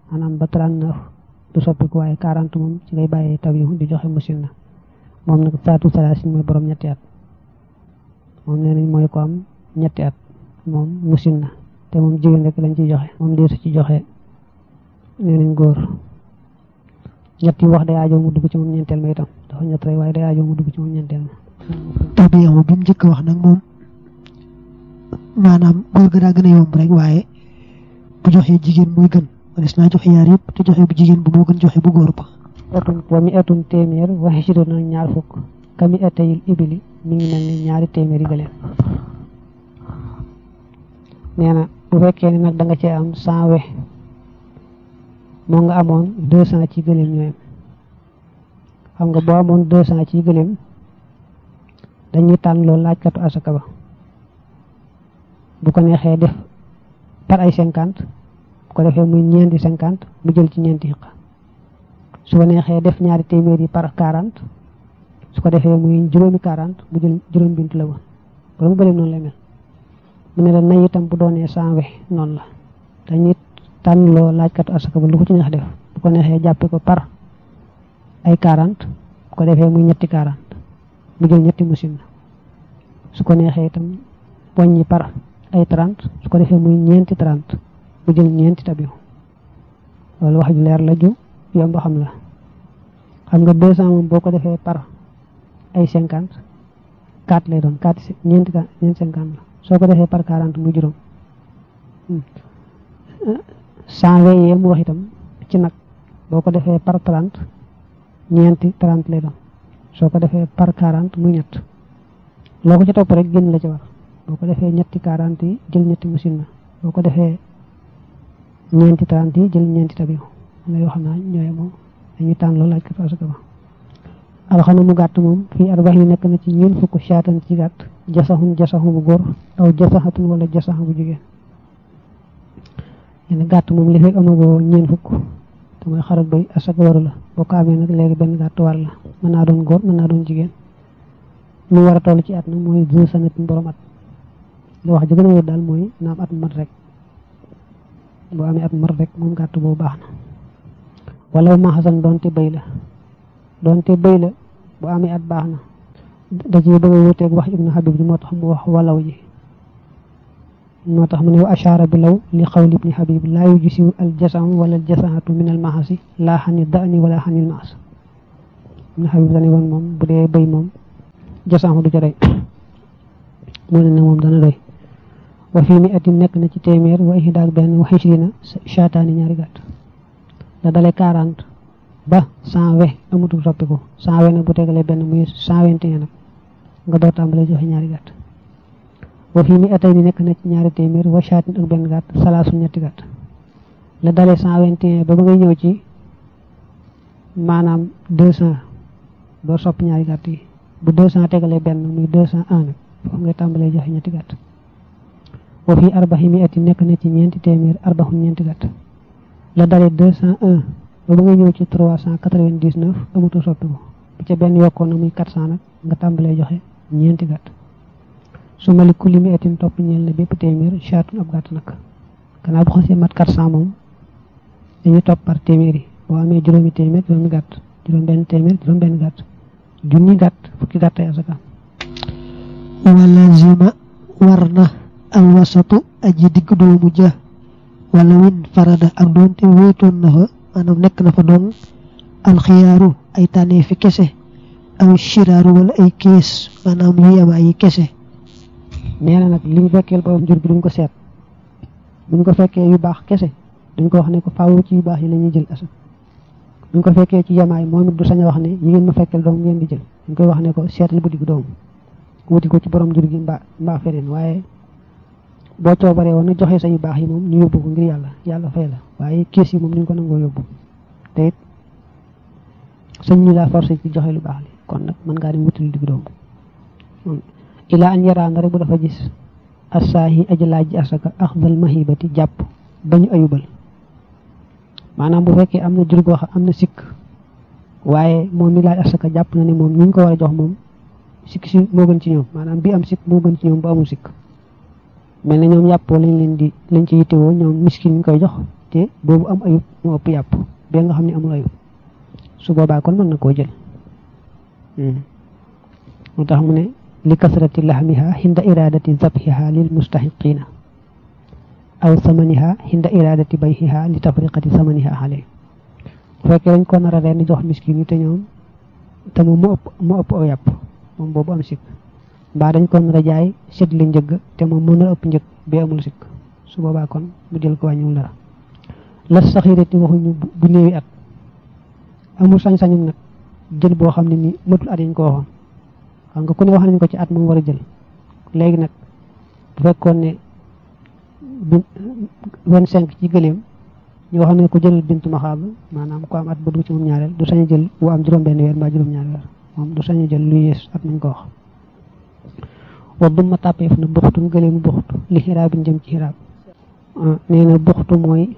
maanaam ba 39 du soppiku waaye 40 moom ci ngay bàyyee taw yu di joxe musin na moom nag saatu salaasin mooy borom ñetti at moom nee nañ mooy ko am ñetti at moom musin na te moom jigéen rek lañ ciy joxe moom deesu ci joxe nee nañ góor ñett yi wax day aajo mu dugg ci moom ñeenteel ma itam dafa ñett rek waaye day aajo mu dugg ci moom ñeenteel ma tabiyamu bi mu njëkk wax nag moom maanaam góor ga daa gën a yomb rek waaye bu joxee jigéen muy gën walis naa joxe yaar yëpp te joxe bu jigéen bu moo gën joxe bu góor ba etun wa mi etun téeméer waxi si doon ñaar fukk kami etayil ibili mi ngi mel ni ñaari téeméer yi gëléem nee na bu fekkee ni nag da nga cee am cent we moo nga amoon deux cent ci gëléem ñooyam xam nga boo amoon deux cent ci gëléem dañuy tànn loolu laajkatu asaka ba bu ko neexee def par ay cinquante bu ko defee muy ñeenti cinquante mu jël ci ñeenti xiqa su ko neexee def ñaari téeméer yi par quarante su ko defee muy juróomi quarante mu jël juróom bintu la woon borom gëléem noonu lay mel mu ne la nay itam bu doonee cent we noonu la dañuy tànn loo laajkatu asaka ba lu ko ci neex def bu ko neexee jàppe ko par ay quarante bu ko defee muy ñetti quarante mu jël ñetti musim na su ko neexee itam poññi par ay trente su ko defee muy ñeenti trente mu jël ñeenti tabiw loolu wax ju leer la ju yomb xam la xam nga deux cent moom boo ko defee par ay cinquante quatre lay doon quatre ñeenti ñeenti cinquante la soo ko defee par quarante muy juróom cent weyee mu wax itam ci nag boo ko defee par trente ñeenti trente lay doon soo ko defee par quarante muy ñett loo ko ci topp rek génn la ci war boo ko defee ñetti quarante yi jël ñetti machine na boo ko defee ñeenti trente yi jël ñeenti tabiw la yoo xam naa ñooye moom dañuy tànn loolu laaj ko asaka ba alxana mu gàtt moom fii arbax yi nekk na ci ñeen fukk shaatan ci gàtt jasaxun jasaxu bu góor aw jasaxatun wala jasaxa bu jigéen yéen gàtt moom li fekk amagoo ñeen fukk te mooy xarak bay asaka waru la boo ko amee nag léegi benn gàtt war la mën naa doon góor mën naa doon jigéen mu war a toll ci at nag mooy deux sanatin borom at li wax ji gën a wóor daal mooy na am at mat rek boo amee at mat rek moom gàtt boobu baax na wala ma xasan doonte béy la doonte béy la bu amee at baax na da ci bëgg a wuteeg wax ibnu habib ji moo tax mu wax walaw ji moo tax mu ne wa ashaara bi law li xawli ibni habib laa yujisiw al jasam wala al jasaatu min al mahasi laa xani dani wala xanil maas ibnu habib dane woon moom bu dee béy moom jasam du ca doy moo ne ne moom dana doy wa fii mi atin nekk na ci téeméer wa ihdaak benn wa xisrina shaataani ñaari gàtt la dale quarante ba cent we amatul soppiku cent we nag bu tegalee benn muy cent vingt et un nag nga door tàmbalee joxe ñaari gàtt wa fii mi atay ni nekk na ci ñaari téeméer wa shaatin ak benn gàtt salaasu ñetti gàtt la dalee cent vingt et un ba ba ngay ñëw ci maanaam deux cent door sopp ñaari gàtt yi bu deux cent tegalee benn muy deux cent un nag foofu ngay tàmbalee joxe ñetti gàtt wa fii arbaxi mi ati nekk na ci ñeenti téeméer arbaxun ñeenti gàtt la dalee deux cent un ba ba ngay ñëw ci trois cent quatre-vingt-dix-neuf amatul soppiku bu ca benn yokkoon na muy quatre cent nag nga tàmbalee joxe ñeenti gàtt su mali kulli mi atin topp ñeel na bépp téeméer chaatun ab gàtt nag gannaaw bu xasee mat quatre cent moom dañuy topp par téeméer yi boo amee juróomi téeméer juróomi gàtt juróom benn téeméer juróom benn gàtt junni gàtt fukki gàtt ay asaka wala zima war na alwasatu aji digg doomu ja wala win farada ak doonte wéetoon na fa maanaam nekk na fa doon alxiyaaru ay tànnee fi kese aw shiraaru wala ay kees maanaam yu yemaay yi kese nee na nag li ñu fekkeel borom jur bi duñ ko seet buñ ko fekkee yu baax kese duñ ko wax ne ko faaw ci yu baax yi la ñuy jël asa buñ ko fekkee ci yemaay moom it du sañ a wax ne yi ngeen ma fekkeel doom ngeen di jël dañ koy wax ne ko seetal bu digg doom wuti ko ci borom jur gi mbaa mbaa feneen waaye boo coobaree woon na joxe sa yu baax yi moom ñu yóbbu ko ngir yàlla yàlla fay la waaye kees yi moom duñ ko nangoo yóbbu te it sañ ñu laa forcé ci joxe lu baax li kon nag mën ngaa dem wuti lu digg doom ilaa an yaraan rek bu dafa gis assaahi aji laaj ji asaka axdal mahibati jàpp bañu ayubal maanaam bu fekkee am na jur goo xam am na sikk waaye moom mi laaj asaka jàpp na ne moom ñi ñu ko war a jox moom sikk si moo gën ci ñoom maanaam bi am sikk moo gën ci ñoom bu amul sikk mel na ñoom yàppoo lañ leen di lañ ci yittewoo ñoom miskin ñu koy jox te boobu am ayub moo ëpp yàpp bee nga xam ne amul ayub su boobaa kon mën na koo jël moo tax mu ne li kasrati lahmiha hinda iradati zabhiha lil mustahiqina aw samaniha hinda iradati bayhiha li tafriqati samaniha xale bu fekkee dañ ko nar a reen jox miskin yi te ñoom te moom mu ëpp mu ëpp aw yàpp moom boobu am sikk mbaa dañ ko nar a jaay sét li njëgg te moom mën na ëpp njëg bi amul sikk su boobaa kon mu jël ko wàññiwul dara la saxirati waxuñu bu néewi at amul sañ-sañum nag jël boo xam ne ni matul at yiñ ko waxoon xam nga ku ne wax nañ ko ci at moom war a jël léegi nag bu fekkoon ne vingt cinq ci gëléem ñu wax ne ko jëlal bintu maxaab maanaam ku am at ba dugg ci moom ñaareel du sañ jël wu am juróom benn weer mbaa juróom ñaari weer moom du sañ jël luy yées at nañ ko wax wa duma tàppeef na buxtun gëléemu buxtu li xiraabin jëm ci xiraab nee na buxtu mooy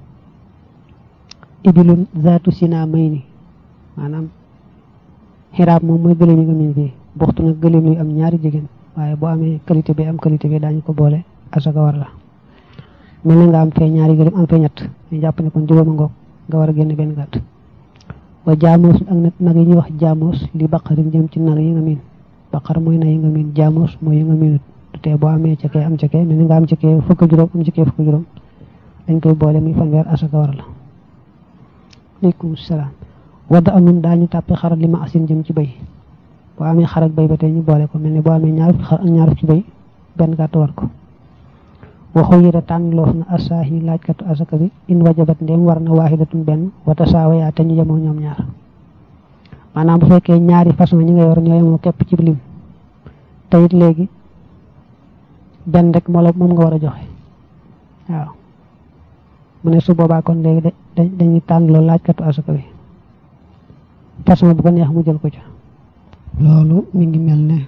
ibilun zaatu sina may ni maanaam xiraab moom mooy gëléem yi nga min fii buxtu nag gëléem luy am ñaari jigéen waaye boo amee qualité bi am qualité bi daañu ko boole asaka war la mel na nga am fee ñaari gëléem am fee ñett ñu jàpp ne kon juróoma ngoog nga war a génn benn gàtt wa jaamoos ak nag nag yi ñuy wax jaamoos li baqarin jëm ci nag yi nga miin baqar mooy nag yi nga miin jaamoos mooy yi nga miinut du tee boo amee ca kee am ca kee mel ni nga am ca kee fukk juróom am ca kee fukk juróom dañ koy boole muy fanweer asaka war la aleykum salaam wadda amun daañu tàppe xarat li ma asin jëm ci béy boo amee xar ak béy ba tey ñu boole ko mel ni boo amee ñaar xar ak ñaar ci béy benn gàtt war ko waxu yira tànn loof na asaahi laajkatu asaka bi in wajabat ndéem war na waaxidatun benn wata saawayaa te ñu yemoo ñoom ñaar maanaam bu fekkee ñaari façon ñi nga yor ñoo yemoo képp ci lim te it léegi benn rek moo la moom nga war a joxe waaw mu ne su boobaa kon léegi dañuy tànn loolu laajkatu asaka bi façon bu ko neex mu jël ko ca loolu mi ngi mel ne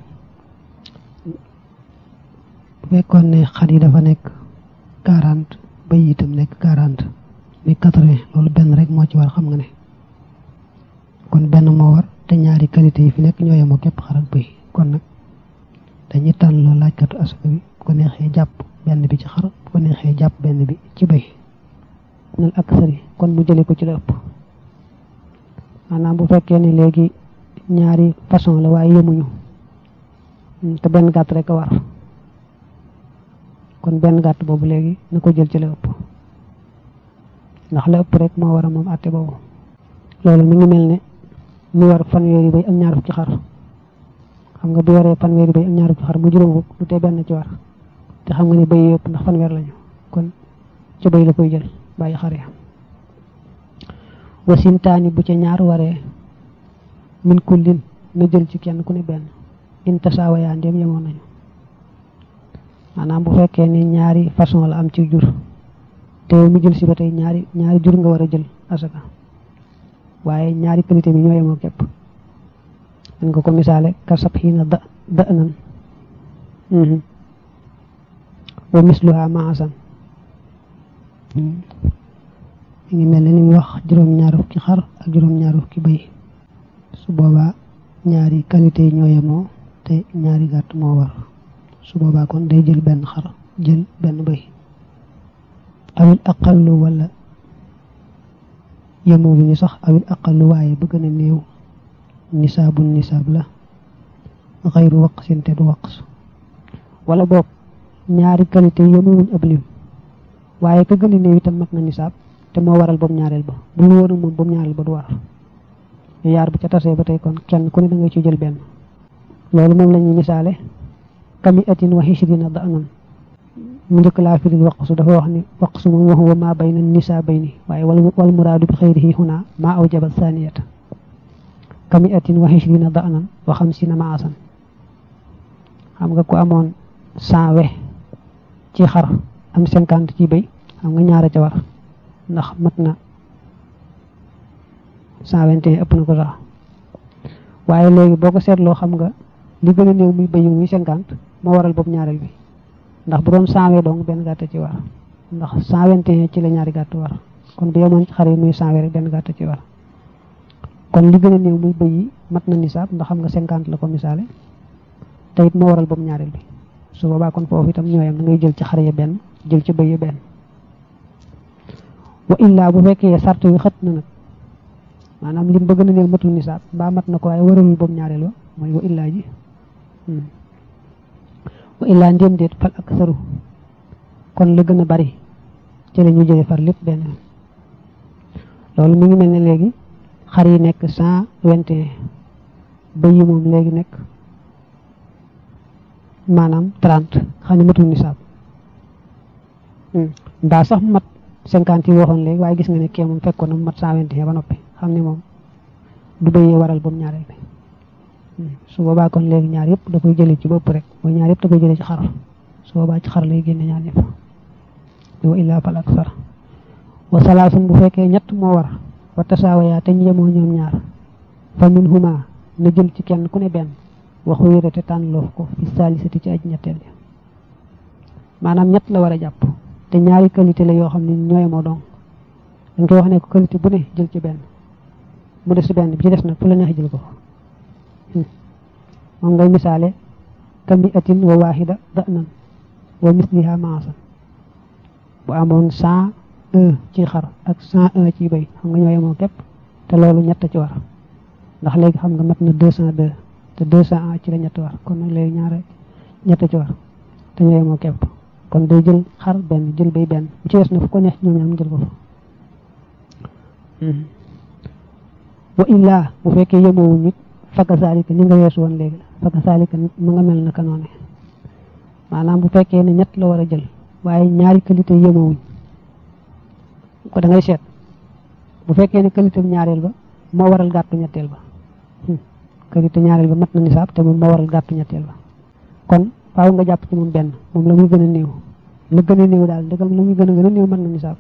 bu fekkoon ne xar yi dafa nekk quarante bëy itam nekk quarante muy quatre-vingts loolu benn rek moo ci war xam nga ne kon benn moo war te ñaari qualité yi fi nekk ñoo yemoo képp xar ak bëy kon nag dañuy tànn loolu laajkatu asaka bi bu ko neexee jàpp benn bi ci xar bu ko neexee jàpp benn bi ci bëy nal aksari kon mu jële ko ci la ëpp maanaam bu fekkee ne léegi ñaari façon la waaye yemuñu te benn gàtt rek a war kon benn gàtt boobu léegi na ko jël ci la ëpp ndax la ëpp rek moo war a moom àtte boobu loolu mi ngi mel ne mi war fanweeri bay ak ñaar fukki xar xam nga bu waree fanweeri bay ak ñaar fukki xar mu juróom fukk du tee benn ci war te xam nga ne bay yëpp ndax fanweer lañu kon ci bay la koy jël bàyyi xar ya wasintaani bu ca ñaar waree min kullin na jël ci kenn ku ne benn in tasaawayaa ndéem yemoon nañu maanaam bu fekkee ne ñaari façon la am ci jur te mu jël si ba tey ñaari ñaari jur nga war a jël asaka waaye ñaari qualité bi ñoo yemoo képp dañ ko ko misaale kasab xiina da da nan wa misluha maasan mi ngi mel ne ni mu wax juróom-ñaar fukki xar ak juróom-ñaar fukki bëy su boobaa ñaari qualité yi ñoo yemoo te ñaari gàtt moo war su boobaa kon day jël benn xar jël benn bëy awil aqallu wala yemoo bi ñu sax awil aqallu waaye bëgg na néew nisaabu nisaab la xayru waqsin te du waqs wala boog ñaari qualité yemuwuñ ab lim waaye ka gën a néew itam mat na nisaab te moo waral boobu ñaareel ba bu lu woon moom boobu ñaareel ba du war yaar bu ca tasee ba tey kon kenn ku ne da nga ci jël benn loolu moom la ñuy misaale kami atin wa xishrina da anan mu njëkk laa firil waqsu dafa wax ni waqsu moom wa huwa ma bayna nisaa bayni waaye wal wal muraadu bi xayrihi huna ma awjaba saniyata kami atin wa xishrina da anan wa xamsina maasan xam nga ku amoon cent we ci xar am cinquante ci béy xam nga ñaara ca war ndax mat na cent vingt et un ëpp na ko sax waaye léegi boo ko seetloo xam nga li gën a néew muy béy muy cinquante moo waral boobu ñaareel bi ndax bu doon cent we donc benn gàtt ci war ndax cent vingt et un ci la ñaari gàtt war kon bu yemoon ci xar yi muy cent we rek benn gàtt ci war kon li gën a néew muy béy yi mat na nisaab ndax xam nga cinquante la ko misaale te it moo waral boobu ñaareel bi su boobaa kon foofu itam ñooyam da ngay jël ci xar ya benn jël ci béy ya benn wa illaa bu fekkee sart yu xët na nag maanaam lim bëgg na néew matul nisaab mbaa mat na ko waaye waralul boobu ñaareel wa mooy wa illaa ji wa illaa ndéem déet fal ak saru kon la gën a bari ci la ñu jële far lépp benn loolu mi ngi mel ne léegi xar yi nekk cent vingt et un bëy yi moom léegi nekk maanaam trente xam ne matul nisaab mbaa sax mat cinquante yi waxoon léegi waaye gis nga ne kee moom fekkoon na mat cent vingt et un ba noppi xam ne moom du bëyee waral boobu ñaareel bi su boobaa kon léegi ñaar yëpp da koy jëlee ci bopp rek mooy ñaar yëpp da koy jëlee ci xar su boobaa ci xar lay génne ñaar yëpp wa illaa fal aksar wa salaasun bu fekkee ñett moo war wa tasaawayaa te ñu yemoo ñoom ñaar fa min huma na jël ci kenn ku ne benn waxu yére te tànn loof ko fi saalisati ci aj ñetteel ja maanaam ñett la war a jàpp te ñaari qualité la yoo xam ne ñoo yemoo donc dañ koy wax ne ko qualité bu ne jël ci benn mu des ci benn bi ci des nag fu la neex jël ko moom ngay misaale kami atin wa waahida da'nan wa misliha maasan bu amoon cent un ci xar ak cent un ci béy xam nga ñoo yemoo képp te loolu ñett ci war ndax léegi xam nga mat na deux cent deux te deux cent un ci la ñett war kon nag léegi ñaare ñett ci war te ñoo yemoo képp kon day jël xar benn jël béy benn bu ci des na fu ko neex ñoom ñaar mu jël ko fa wa illaa bu fekkee yemoowuñ nit fakka saalika ni nga weesu woon léegi fakka saalika mu nga mel naka noone maanaam bu fekkee ne ñett la war a jël waaye ñaari qualité yemawuñ ko da ngay seet bu fekkee ne qualité ñaareel ba moo waral gàttu ñetteel ba qualité ñaareel ba mat na nisaab te moom moo waral gàttu ñetteel ba kon faaw nga jàpp ci moom benn moom la muy gën a néew la gën a néew daal ndegam la muy gën a gën a néew mat na nisaab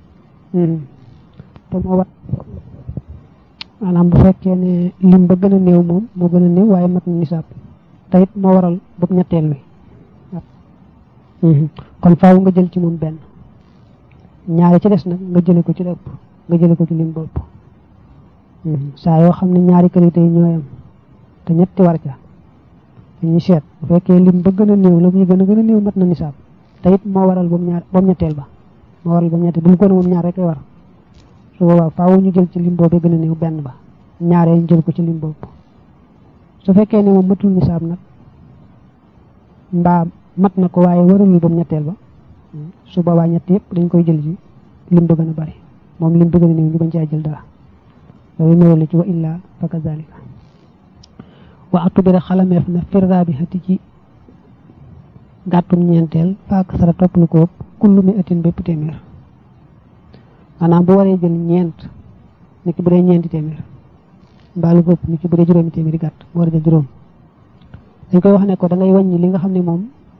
te moo war maanaam bu fekkee ne lim ba gën a néew moom moo gën a néew waaye mat na nisaab te it moo waral bopp ñetteel wi kon faaw nga jël ci moom benn ñaari ci des nag nga jële ko ci la ëpp nga jële ko ci lim ba ëpp saa yoo xam ne ñaari qualité yi ñooyam te ñetti war ca dañuy seet bu fekkee lim ba gën a néew la muy gën a gën a néew mat na nisaab te it moo waral boobu ñaar boobu ñetteel ba moo waral boobu ñetteel bu mu ko ne moom ñaar rek lay war su boobaa faaw ñu jël ci lim boobu gën a néew benn ba ñaaree ñu jël ko ci lim boobu su fekkee ne moom matul nisaab nag mbaa mat na ko waaye waralul ba mu ñetteel ba su boobaa ñett yëpp dañ koy jël ci lim ba gën a bari moom lim ba gën a néew ñu bañ caa jël dara loolu nuyoo la ci wa illaa fa kazalika wa atubira xalameef na firra bi xati ci gàttum ñeenteel faak sara topp lu ko ëpp kullu mi atin bépp téeméer maanaam bu waree jël ñeent ni ki bu dee ñeenti téeméer mbaa lu ko ëpp ni ki bu dee juróomi téeméeri gàtt mu war a jël juróom dañ koy wax ne ko da ngay wàññi li nga xam ne moom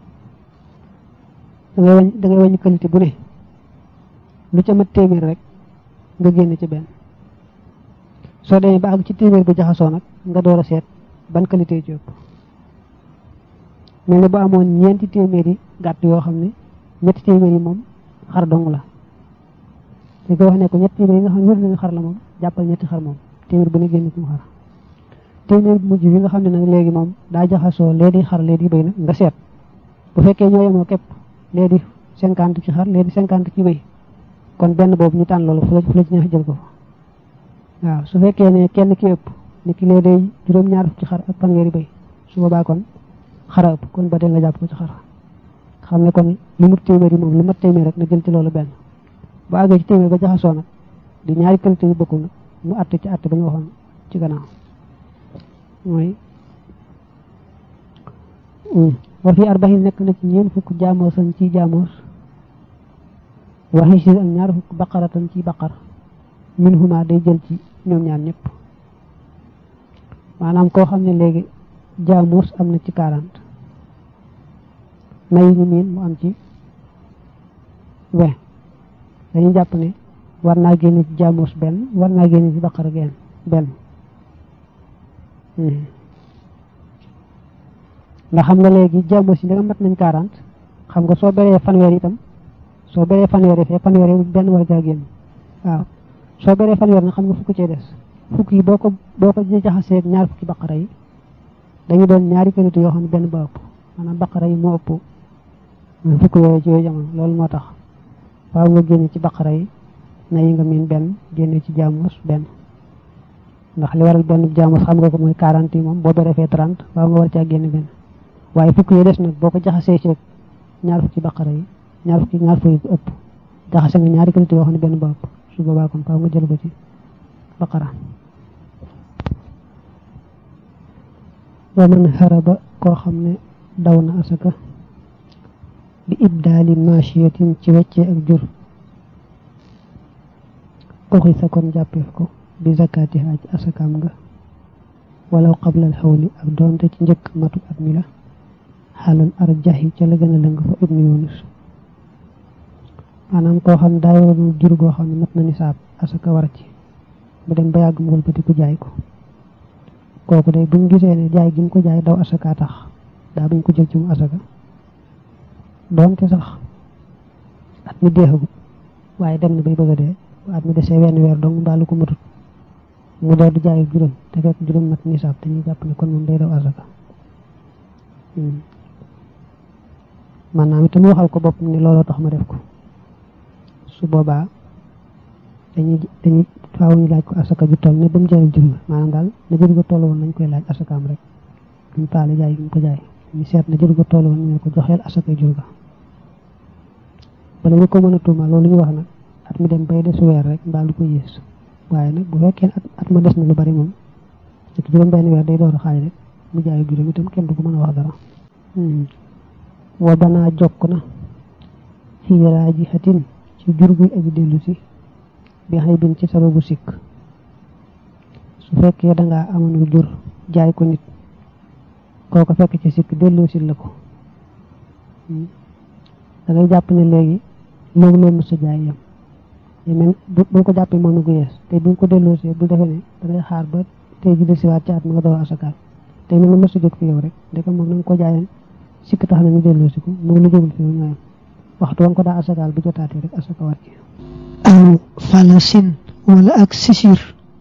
da ngay wàññi da ngay wàññi qualité bu ne lu ca mat téeméer rek nga génn ci benn soo demee ba àgg ci téeméer bu jaxasoo nag nga door a seet ban qualité ci ëpp mel ne bu amoon ñeenti téeméeri gàtt yoo xam ne ñetti téeméer yi moom xar dong la dañ koy wax ne ko ñetti téeméer yi nga xam ne wér nañu xar la moom jàppal ñetti xar moom téeméer bu ne génn ci mu xar téeméer bu mujj bi nga xam ne nag léegi moom daa jaxasoo lee di xar lee di béy nag nga seet bu fekkee ñoo yemoo képp lee di cinquante ci xar lee di cinquante ci béy kon benn boobu ñu tànn loolu fu la fu la ci neex jël ko fa waaw su fekkee ne kenn ki ëpp ni ki lee day juróom-ñaar fukk ci xar ak fanweeri béy su boobaa kon xara ëpp kon ba tey nga jàpp ko ci xar xam ne kon lu mut téeméer yi moom lu mat téeméer rek na jël ci loolu benn bu àggee ci téeméer ba jaxasoo nag di ñaari qualité yu bokkul nag mu àtte ci àtte ba ñu waxoon ci gannaaw mooy wa fi arbaxin nekk na ci ñeen fukk jaamoosan ci jaamoos waxi si ak ñaar fukk baqaratan ci baqar min huma day jël ci ñoom ñaar ñëpp maanaam koo xam ne léegi jaamoos am na ci quarante nayi ñu miin mu am ci vingt dañuy jàpp ne war naa génne ci jaamoos benn war naa génne ci baqar genn benn ndax xam nga léegi jaamoos yi da nga mat nañ quarante xam nga soo beree fanweer itam soo beree fanweer fee fanweer benn war caa génn waaw soo beree fanweer nag xam nga fukk cee des fukk yi boo ko boo ko jaxasee ñaar fukki baqara yi dañu doon ñaari qualité yoo xam ne benn ba ëpp maanaam baqara yi moo ëpp fukk yooyu ci yooyu jamono loolu moo tax waaw nga génne ci baqara yi na yi nga miin benn génne ci jaamus benn ndax li waral benn jaamus xam nga ko mooy 40 yi moom boo defee 30 waaw nga war caa génne benn waaye fukk yi des nag boo ko jaxasee ci ñaar fukki baqara yi ñaar fukki ñaar fukki ëpp jaxase nga ñaari qualité yoo xam ne benn ba ëpp su boobaa kon faaw nga jël ko ci baqara wa man haraba koo xam ne daw na asaka bi ibdaali machiyatin ci weccee ak jur oxi sa kon jàppeef ko bi zakatiha ci asakaam nga walaw qabla al xawli ak doonte ci njëkk matu at mi la xaalal arjaxi ca la gën a lëng fa ibnu yunus maanaam koo xam daa yoroon jur goo xam ne mat na nisaab asaka war ci mu dem ba yàgg mu wëlbati ku jaay ko kooku day buñ gisee ne jaay gi mu ko jaay daw asaka tax daa buñ ko jël ci mu asaka doonte sax at mi deexagut waaye dem na bay bëgg a dee at mi desee wenn weer dong mbaalu ko matut mu door di jaay juróom te fekk juróom mat nisaab dañuy jàpp ne kon moom day daw asaka maanaam itam waxal ko boppam ni looloo tax ma def ko su boobaa dañuy dañuy faaw ñu laaj ko asaka ju toll ne ba mu jaayul jur ga maanaam daal na jur ga toll woon nañ koy laaj asakaam rek duñ faale jaay gi mu ko jaay ñu seet na jur ga toll woon ñu ne ko joxeel asaka jur ga bala ñu ko mën a tuuma loolu ñu wax nag at mi dem bay des weer rek mbaa lu ko yées waaye nag bu fekkee at ma des na lu bari moom ci juróom benn weer day door a xaaj rek mu jaay juróom itam kenn du ko mën a wax dara wa banaa jokk na fii raaji xatin ci jur guy aji dellu si bi xay bin ci sababu sikk su fekkee dangaa amoon jur jaay ko nit kooko fekk ci sikk delloo si la ko da ngay jàpp ne léegi loolu loolu sa jaay yam mais boo ko jàppee moom gu yees te bu ko delloo si bu defee ne da ngay xaar ba tey ji desiwaat ci at ma nga door asakaal te ni nga mës a jóg fi yow rek ndeke moom na nga ko jaayoon sikk tax na ñu delloo si ko moom lu jógul fi yow ñooyam waxtu wa nga ko daa asakaal bu jotaatee rek asaka war ci aw falasin wala ak sisir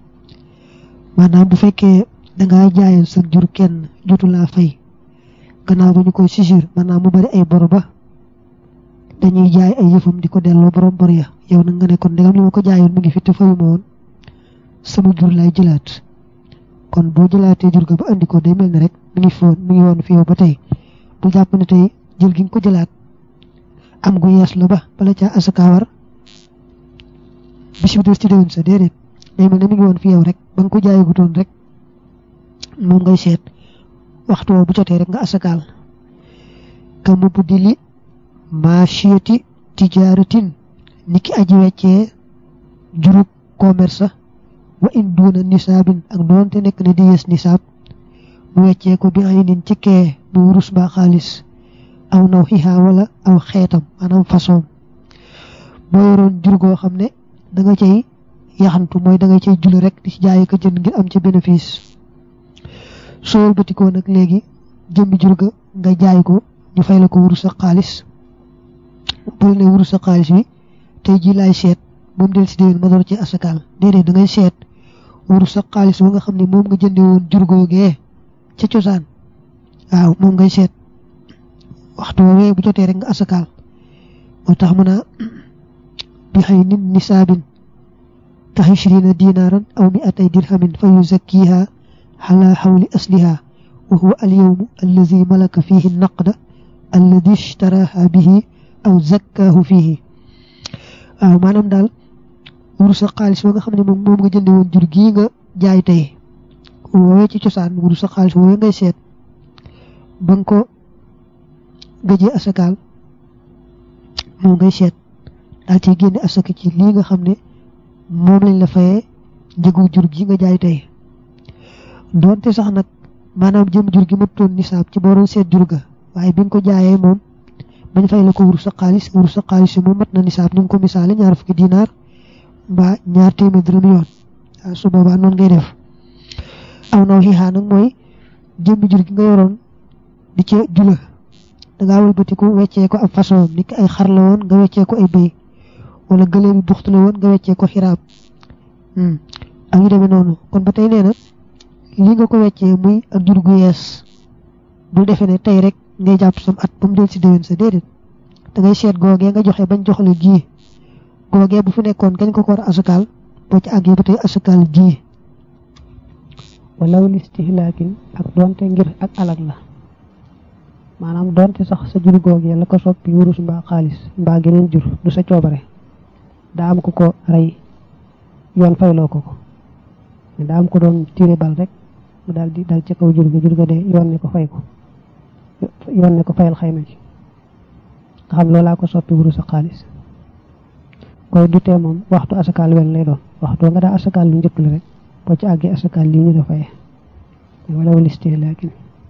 maanaam bu fekkee dangaa jaayoon sa jur kenn jotu laa fay gannaaw ba ñu koy sisir maanaam mu bari ay bor ba dañuy jaay ay yëfam di ko delloo borom bor ya yow nag nga ne kon ndegam li ma ko jaayoon mu ngi fi te fayu ma woon sama jur lay jëlaat kon boo jëlaatee jur ga ba andi ko day mel ne rek mi ngi foon mi ngi woon fi yow ba tey bu jàpp ne tey jël gi nga ko jëlaat am gu yees la ba bala caa asaka war bis bi des ci déwén sa déedéet day mel ne mi ngi woon fi yow rek ba nga ko jaayagutoon rek moom ngay seet waxtu woo bu jotee rek nga asakaal ka mu buddi li maachiyati tijaaratin niki aji weccee jurub commerce wa in duuna nisaabin ak doonte nekk na di yees nisaab mu weccee ko bi ay nin ci kee mu wurus ba xaalis aw naw xihaa wala aw xeetam maanaam façon boo yoroon jur goo xam ne da nga cay yaxantu mooy da nga cay jule rek di ci jaay ko jënd ngir am ci bénéfice soo wëlbatikoo nag léegi jëmmi jur ga nga jaay ko ñu fay la ko wurus ak xaalis bul ne wurus ak xaalis bi tey ji laay seet moom del si déwén ma door ci asakaal déedéet da ngay seet wurus ak xaalis ba nga xam ne moom nga jënde woon jur googee ca cosaan waaw moom ngay seet waxtu woowee bu jotee rek nga asakaal moo tax mën a bi xëy nit nisaabin tax ishrina dinaaran aw mi atay dirhamin fa yuzakkiha xala xawli asliha wa huwa alyawmu allazi malaka fihi naqda alladi ishtaraha bihi aw zakkaahu fihi waaw maanaam daal wurus sa xaalis ba nga xam ne moom moom nga jënde woon jur gii nga jaay tey woowee ci cosaan wurus sa xaalis woowee ngay seet ba nga ko gëjee asakaal moom ngay seet daal ciy génne asaka ci lii nga xam ne moom lañ la fayee njëgu jur gi nga jaay tey doonte sax nag maanaam jëm jur gi mëtoon nisaab ci booroon seet jur ga waaye bi nga ko jaayee moom bañ fay la ko wurus sa xaalis wurus sa xaalis yi moom mat na nisaab ni nga ko misaale ñaar fukki dinaar mbaa ñaar téeméer dërëm yoon waaw su boobaa noonu ngay def aw naw xiixaa nag mooy jëmmi jur gi nga yoroon di ca jula dangaa wëlbatiku weccee ko ab façon ni ay xar la woon nga weccee ko ay bëy wala gëléem yi buxtu la woon nga weccee ko xiraab ak yu demee noonu kon ba tey nee na li nga ko weccee muy ak jur gu yees bul defee ne tey rek ngay jàpp sam at ba mu del si déwén sa déedéet da ngay seet googee nga joxe bañ joxale gii googee bu fi nekkoon gañ ko ko war a asakaal boo ci àggee ba tey asakaal ji walaw listihlaakin ak donte ngir ak alag la maanaam donte sax sa jur googee la ko soppi wurus mbaa xaalis mbaa geneen jur du sa coobare daa am ko ko rey yoon fayloo ko ko daa am ko doon tiire bal rek mu daal di dal ci kaw jur ga jur ga de yoon ne ko fay ko yoon ne ko fayal xayma ci nga xam loolaa ko soppi wurus ak xaalis koy du tee moom waxtu asakaal wel lay doon waxtu nga daa asakaal lu njëkk la rek boo ci àggee asakaal lii ñu da faye walaw listihlaakin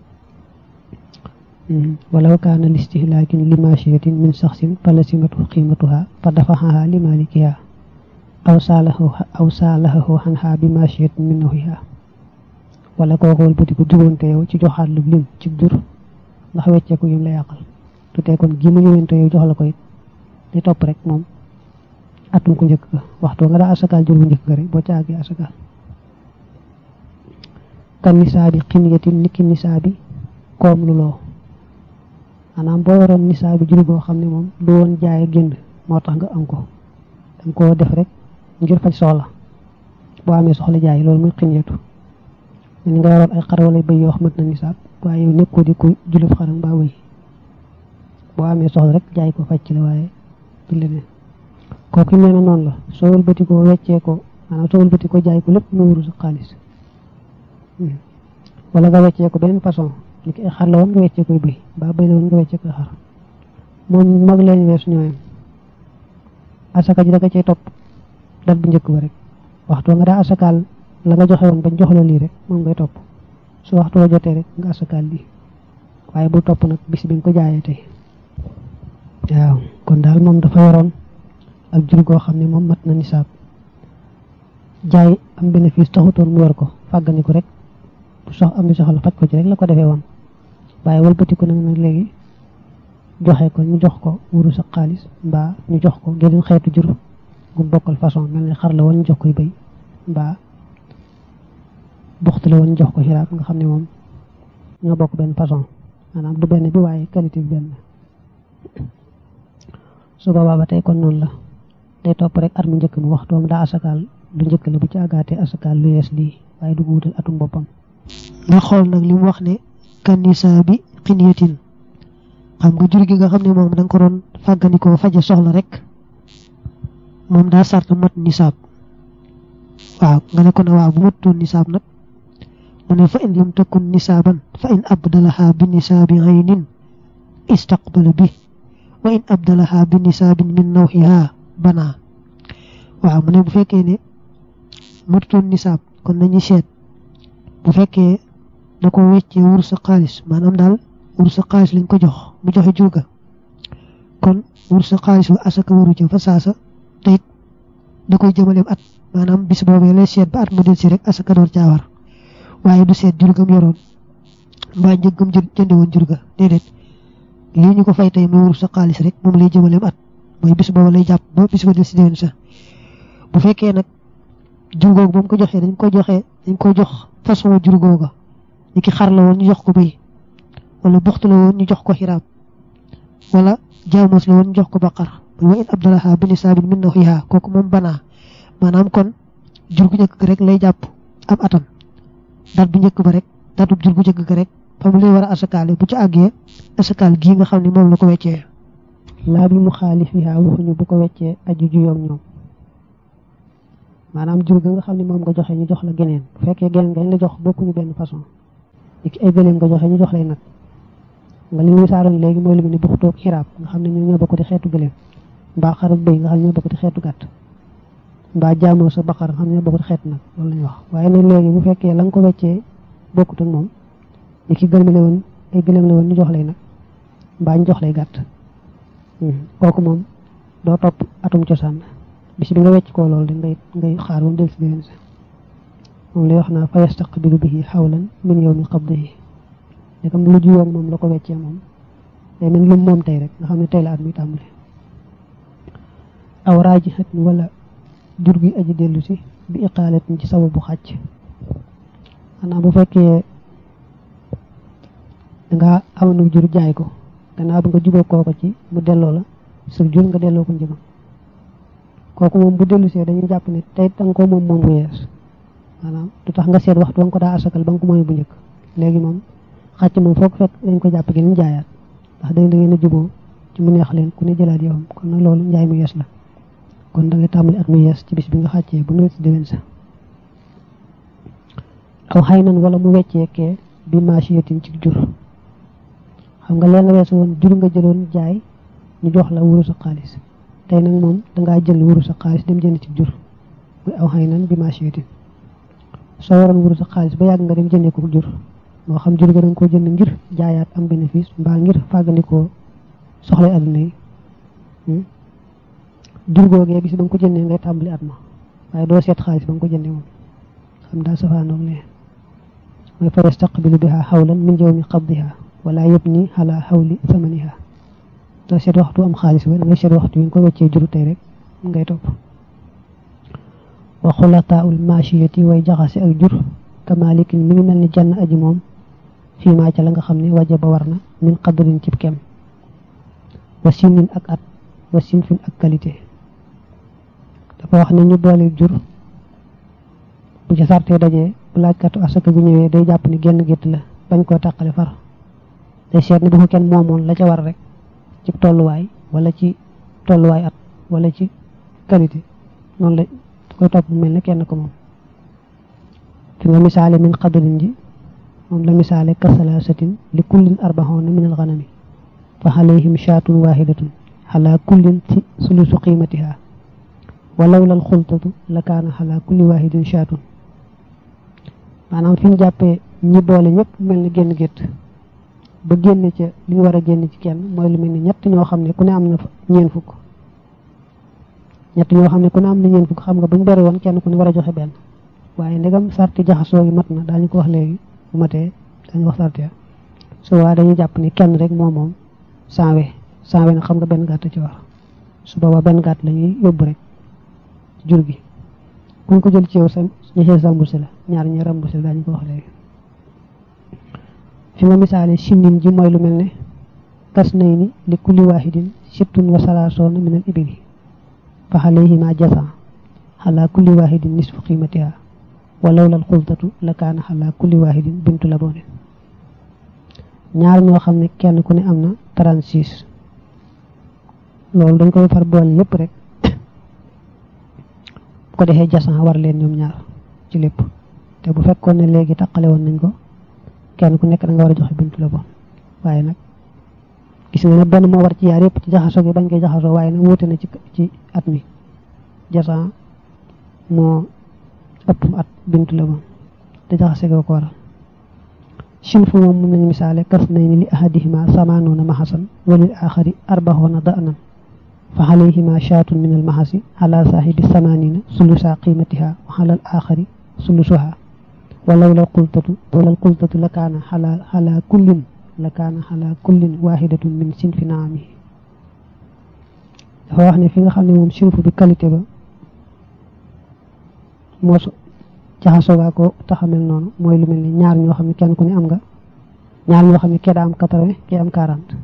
walaw kaana listihlaakin li maashiyatin min saxsin fa lasimatu qiimatuha fa dafaxaha li malikiha aw saalahu aw saalahahu xanha bi maashiyatin min nawiha wala kooku wëlbati ko jugoonte yow ci joxaat lu lim ci jur ndax wecceeku yim la yàqal du tee kon gi mu ñëwente yow jox la ko it di topp rek moom atum ko njëkk ga waxtu nga daa asakaal jur bu njëkk ga rek boo ci àggee asakaal kan nisaabi ximiyatin niki nisaabi koom lu loo maanaam boo waroon nisaabi jur goo xam ne moom du woon jaay génn moo tax nga am ko danga koo def rek ngir faj soxla boo amee soxla jaay loolu muy ximiyatu ni nga waroon ay xar wala bëy yoo xamante na nisaab waaye yow nekkoo di ko julub xaram mbaa wëy boo amee soxla rek jaay ko faj ci la waaye du leneen kooku nee na noonu la soo wëlbati ko weccee ko maanaam soo wëlbati ko jaay ko lépp mu wuru sa xaalis wala nga weccee ko beneen façon li ki ay xar la woon nga weccee koy bëy mbaa bëy la woon nga weccee koy xar moom mag leen weesu ñooyam asaka ji da nga cay topp dat bu njëkk ba rek waxtu nga daa asakaal la nga joxe woon bañ jox la lii rek moom ngay topp su waxtu wa jotee rek nga asakaal lii waaye bu topp nag bis bi nga ko jaayee tey waaw kon daal moom dafa yoroon ak jur goo xam ne moom mat na nisaab jaay am bénéfice taxutoon mu yor ko fàggani ko rek bu sox am ni soxla faj ko ci rek la ko defee woon waaye wëlbati ko nag nag léegi joxe ko ñu jox ko wuru sa xaalis mbaa ñu jox ko geneen xeetu jur gu bokkal façon mel ni xar la woon ñu jox koy béy mbaa buxtu la woon ñu jox ko xiraab nga xam ne moom ñoo bokk benn façon maanaam du benn bi waaye qualité bi benn su boobaa ba tey kon noonu la day topp rek at mu njëkk mu waxtoom daa asakaal lu njëkk la bu ci àggaatee asakaal lu yees lii waaye du ko wutal atum boppam nga xool nag li mu wax ne kan nisaab bi xiniyatin xam nga jur gi nga xam ne moom da nga ko doon fàggandikoo faje soxla rek moom daa sart mat nisaab waaw nga ne ko ne waaw bu matutoon nisaab nag mu ne fa in lam takun nisaaban fa in abdalaha bi nisaabi aynin istaqbala bi wa in abdalaha bi nisaabin min nawxiha banaa waaw mu ne bu fekkee ne matutoon nisaab kon nañu seet bu fekkee da ko weccee wur sa xaalis maanaam daal wur sa xaalis lañ ko jox mu joxe jurga kon wur sa xaalis wa asaka waru ca fa saasa te it da koy jëmaleem at maanaam bis boobee lay seet ba at mu del si rek asaka door caa war waaye du seet jurgam yoroon mbaa njëggam jëndi woon jurga déedéet lii ñu ko fay tey muy wur sa xaalis rek moom lay jëmaleem at mooy bis booba lay jàpp ba bis ba del si déwén sa bu fekkee nag jur googu ba mu ko joxee dañ ko joxee dañ ko jox façon jur googa ni ki xar la woon ñu jox ko bëy wala buxtu la woon ñu jox ko xiraab wala jaamoos la woon ñu jox ko baqar muy wa in abdalaha bi nisaabin min naxiha kooku moom banaa maanaam kon jur gu njëkk rek lay jàpp ab atam dat bu njëkk ba rek datub jur gu njëkk ga rek fa mu lay war a asakaale bu ci àggee asakaal gii nga xam ne moom la ko weccee laa bi mu xaalifiha waxuñu bu ko weccee aju juyoom ñoom maanaam jur ga nga xam ne moom nga joxe ñu jox la geneen bu fekkee geneen gañ la jox bokkuñu benn façon ki ay gëléem nga joxe ñu jox lay nag nga li ñu saaroon léegi mooy lu mu ne buxtoog xiraab nga xam ne ñoo ñoo bokk di xeetu gëléem mbaa xarak bëy nga xam ne ñoo bokk di xeetu gàtt mbaa jaamoo sa baqar nga xam ne ñoo bokk di xeetu nag loolu la ñuy wax waaye nag léegi bu fekkee la nga ko weccee bokkut ak moom ni ki gëlëm la woon ay gëléem la woon ñu jox lay nag mbaa ñu jox lay gàtt kooku moom doo topp atum cosaan bis bi nga wecc koo loolu de ngay ngay xaar ba mu del si déwén sa moom lay wax naa fa yastaqbilu bihi xawlan min yawmi qabdihi ne comme lu jiwoon moom la ko weccee moom day mel lu moom tey rek nga xam ne tey la at mi tàmbali aw raaji xat mi wala jur gi aji dellu si bi iqaalat ci sababu xàcc xanaa bu fekkee danga amoon jur jaay ko gannaaw bi nga juboo kooko ci mu delloo la sa jur nga delloo ko njëgam kooku moom bu dellusee dañuy jàpp ne tey da nga ko moom moom bu yees maanaam du tax nga seet waxtu ba nga ko daa asakal ba nga ko mooy bu njëkk léegi moom xàcc moom foog fekk dañ ko jàpp geneen jaayaat ndax dañ da ngeen a juboo ci mu neex leen ku ne jëlaat yow kon nag loolu njaay mu yees la kon da ngay tàmbali at mu yees ci bis bi nga xàccee bu nawet si déwén sa aw xay nan wala mu wecceekee bi machiyatin ci jur xam nga leen la weesu woon jur nga jëloon jaay ñu jox la wuru sa xaalis tey nag moom dangaa jël wuru sa xaalis dem jënd ci jur muy aw xay nan bi machiyatin soo waroon wuru sa xaalis ba yàgg nga dem jëndee ko jur moo xam jur ga da nga ko jënd ngir jaayaat am bénéfice mbaa ngir fàggandikoo soxla adduna yi jur googee bis ba nga ko jëndee ngay tàmbali at ma waaye doo seet xaalis ba nga ko jëndee moom xam daa safaanoog lee mooy fa yastaqbilu biha xawlan min jawmi qabdiha wala yubni ala xawli samaniha doo seet waxtu am xaalis ba da ngay seet waxtu yi nga ko weccee juru tey rek ngay topp wa xulataul machiyati way jaxase ak jur kamalikin mi ngi mel ni jann aji moom fii maa ca la nga xam ne waja ba war na min qadrin cib kem wa sinin ak at wa sinfin ak qualité dafa wax ne ñu boole jur bu ci sartee dajee bu laajkatu asaka bu ñëwee day jàpp ni genn gétt la bañ koo tàqale far day seet ni bu ko kenn moomoon la ca war rek ci tolluwaay wala ci tolluwaay at wala ci qualité noonu la koy topp mel ne kenn ko moom fi nga misaale min qadrin ji moom la misaale kasalaasatin li kullin arbaxoona min alxanami fa alayhim shaatun wahidatun ala kullin ci sulusu qiimatiha walaw lal xultatu la kaana ala kulli wahidin shaatun maanaam fi ñu jàppee ñi boole ñëpp mel ni génn gétt ba génne ca li ñu war a génn ci kenn mooy lu mel ni ñett ñoo xam ne ku ne am na ñeen fukk ñett ñoo xam ne ku ne am na ñeen fukk xam nga buñ bari woon kenn ku ne war a joxe benn waaye ndegam sarti jaxasoo yi mat na daañu ko wax léegi bu matee dañu wax sarti su waa dañuy jàpp ni kenn rek moom moom sanwe sanwe nag xam nga benn gàtt ci war su boobaa benn gàtt la ñuy yóbbu rek jur gi kuñ ko jël ci yow sa ña sa remboursé la ñaar ñi remboursé la daañu ko wax léegi fi nga misaale sinin ji mooy lu mel ne kas nay ni li kulli wahidin sittun wa salaasoona min al ibili fa alayhima jasa ala kulli wahidin nisfu qiimatiha walaw lal xultatu la kaana ala kulli wahidin bintu la boone ñaar ñoo xam ne kenn ku ne am na 36 loolu dañ koy far boole yépp rek bu ko defee jasan war leen ñoom ñaar ci lépp te bu fekkoon ne léegi taqale woon nañ ko kenn ku nekk da nga war a joxe bintu la bon waaye nag gis nga ne benn moo war ci yaar yépp ci jaxasoo gi bañ koy jaxasoo waaye nag wuute na ci ci at mi jasan moo ëpp at bintu la bon te jaxase ko ko waral sinfu moom mun nañu misaale kas nay ni li ahadihima samaanoona maxasan walil axari arbaxoona da'nan fa alayhima shaatun min al maxasi ala saahibi samanina sulusa qiimatiha wa ala al axari sulusuha walaw la qultatu wala al qultatu la kaana ala ala kullin la kaana ala kullin wahidatun min sinfi naamihi dafa wax ne fi nga xam ne moom sinfu bi qualité ba moo jaxasoo gaa ko taxamel noonu mooy lu mel ni ñaar ñoo xam ne kenn ku ne am nga ñaar ñoo xam ne kee daa am quatre-vingt kee am quarante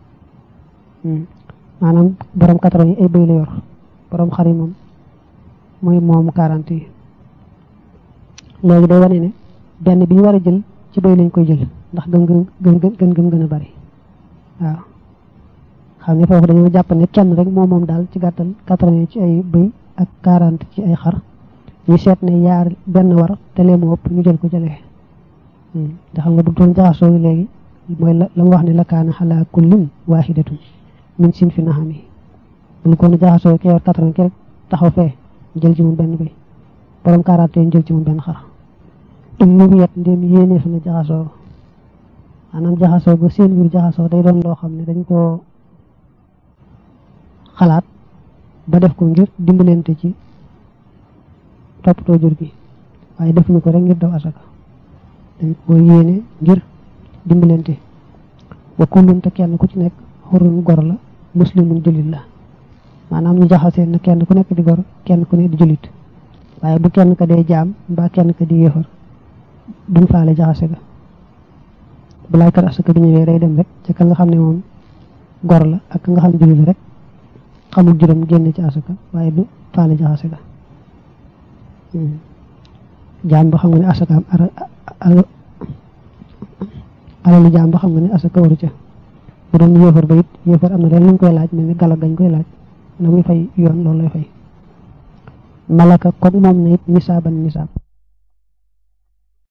maanaam borom quatre-vingt yi ay bëy la yor borom xar yi moom mooy moom quarante yi léegi day wane ne benn bi ñu war a jël ci bëy lañ koy jël ndax gëm gëm gëm gën gëm gën a bari waaw xam ne foofu dañoo jàpp ne kenn rek moom moom daal ci gàttal quatre-vingt ci ay bëy ak quarante ci ay xar ñu seet ne yaar benn war te lee mu ëpp ñu jël ko jëlee te xam nga bu doon jaxasoo gi léegi mooy la la mu wax ne la kaana xalaa kullin waahidatun min sin fi naxami bu ñu ko jaxasoo ki yor quatre-vingt ki rek taxaw fee jël ci moom benn bay borom quarante ñu jël ci moom benn xar im ñu yet ndéem yéenee fi na jaxasoo maanaam jaxasoo ba seen biir jaxasoo day doon loo xam ne dañ koo xalaat ba def ko ngir dimbalante ci toppatoo jur gi waaye defuñu ko rek ngir daw asaka dañ ko yéene ngir dimbalante wa kullun te kenn ku ci nekk xurun gor la muslimun julit la maanaam ñu jaxasee na kenn ku nekk di gor kenn ku ne di julit waaye bu kenn ka dee jaam mbaa kenn ka di yéefar duñ faale jaxase ga bu laajkat asaka di ñëwee day dem rek ci ka nga xam ne moom gor la ak ka nga xam ne julit la rek xamul juróom génn ci asaka waaye du faale ci asaka jaam ba xam nga ne asakaam alalu jaam ba xam nga ne asaka waru ca bu doon yéefar ba it yéefar am na leen luñ koy laaj mel ni galak gañ koy laaj na muy fay yoon loolu lay fay malaka comme moom na it nisaaban nisaab